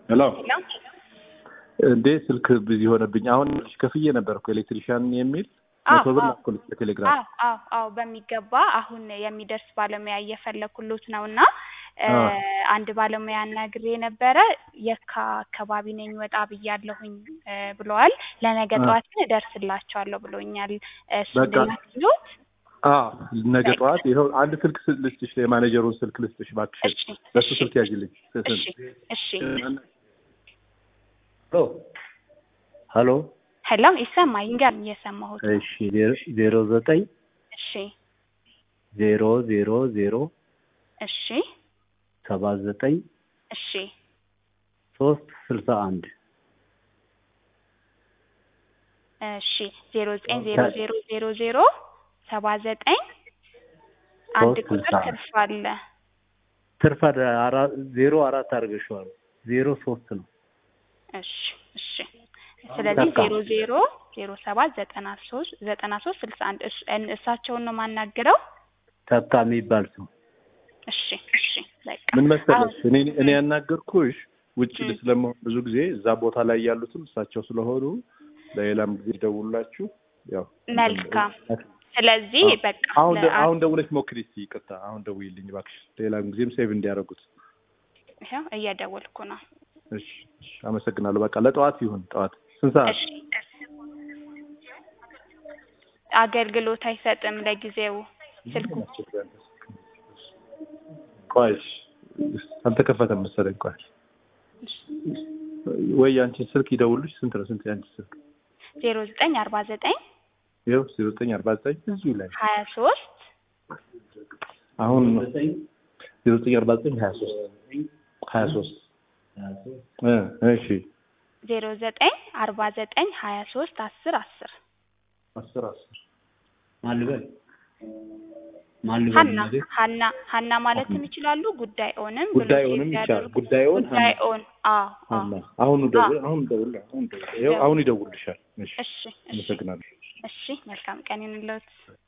ሄሎ ሄሎ እንዴ ስልክ ቢዚ ሆነብኝ። አሁን ከፍዬ ነበር እኮ ኤሌክትሪሻን የሚል አዎ፣ መቶ ብር አዎ። ላኩልኝ በቴሌግራም። አዎ አዎ አዎ በሚገባ አሁን የሚደርስ ባለሙያ እየፈለኩሎት ነው እና እ አዎ። አንድ ባለሙያ አናግሬ ነበረ የካ አካባቢ ነኝ ወጣ ብያለሁኝ እ ብለዋል። ለነገ አዎ። ጠዋት ግን እደርስላቸዋለሁ ብሎኛል። እሱ በቃ ላክሎት። አዎ ነገ ጠዋት ይኸው አንድ ስልክ ስ- ልስጥሽ፣ የማኔጀሩን ስልክ ልስጥሽ እባክሽን። እሺ በሱ እሺ ስልክ ያዥልኝ። እሺ እሺ ሄሎ ሄሎ ሄሎ ይሰማኝ ጋር እየሰማሁት ነው። እሺ ዜሮ- ዜሮ ዘጠኝ እሺ ዜሮ ዜሮ ዜሮ እሺ ሰባ ዘጠኝ እሺ ሶስት ስልሳ አንድ እሺ ዜሮ ዘጠኝ ዜሮ ዜሮ ዜሮ ዜሮ ሰባ ዘጠኝ አንድ ሶስት ቁጥር ስልሳ አንድ ትርፍ አለ። ትርፍ አደ- አራ- ዜሮ አራት አድርገሽዋል። ዜሮ ሶስት ነው። እሺ እሺ ስለዚህ በቃ። ዜሮ ዜሮ ዜሮ ሰባት ዘጠና ሶስት ዘጠና ሶስት ስልሳ አንድ እስ- እን- እሳቸውን ነው የማናግረው። ተካ የሚባል ሰው እሺ እሺ በቃ ምን መሰለሽ አሁን እኔ እኔ ያናገርኩሽ ውጭ ም። ስለመሆን ብዙ ጊዜ እዛ ቦታ ላይ ያሉትም እሳቸው ስለሆኑ ለሌላም ጊዜ ደውሉላችሁ። ያው መልካም። ስለዚህ አዎ። በቃ አሁን ደ- ለአ- አሁን ደውለሽ ሞክሪ እስኪ። ይቅርታ አሁን ደውይልኝ እባክሽ፣ ሌላም ጊዜም ሴቭ እንዲያደርጉት። ይኸው እየደወልኩ ነው። እሺ እሺ፣ አመሰግናለሁ። በቃ ለጠዋት ይሁን። ጠዋት ስንት ሰዓት? እሺ አገልግሎት አይሰጥም ለጊዜው ስልኩ። ቆይ እሺ፣ አልተከፈተም መሰለኝ። ቆይ ወይ ያንቺ ስልክ ይደውልሽ። ስንት ነው? ስንት ያንቺ ስልክ? ዜሮ ዘጠኝ አርባ ዘጠኝ ይኸው ዜሮ ዘጠኝ አርባ ዘጠኝ እዚሁ ላይ ሀያ ሶስት አሁን ዜሮ ዘጠኝ አርባ ዘጠኝ ሀያ ሶስት ሀያ ሶስት እ እሺ ዜሮ ዘጠኝ አርባ ዘጠኝ ሀያ ሶስት አስር አስር አስር አስር ማልበል ማልበል ሀና ማለት ሀና ሀና ማለትም ይችላሉ። ጉዳይ ኦንም ብሎ ጉዳዩንም ሴቭ ይቻላል። ያደርጉ። ጉዳዩን ጉዳይ ኦን አዎ አዎ ሀና አሁን ደውል አሁን ደውል አሁን ደውል ይኸው አሁን ይደውልልሻል። እሺ እሺ እሺ አመሰግናለሁ። እሺ መልካም ቀን ይሁንልዎት።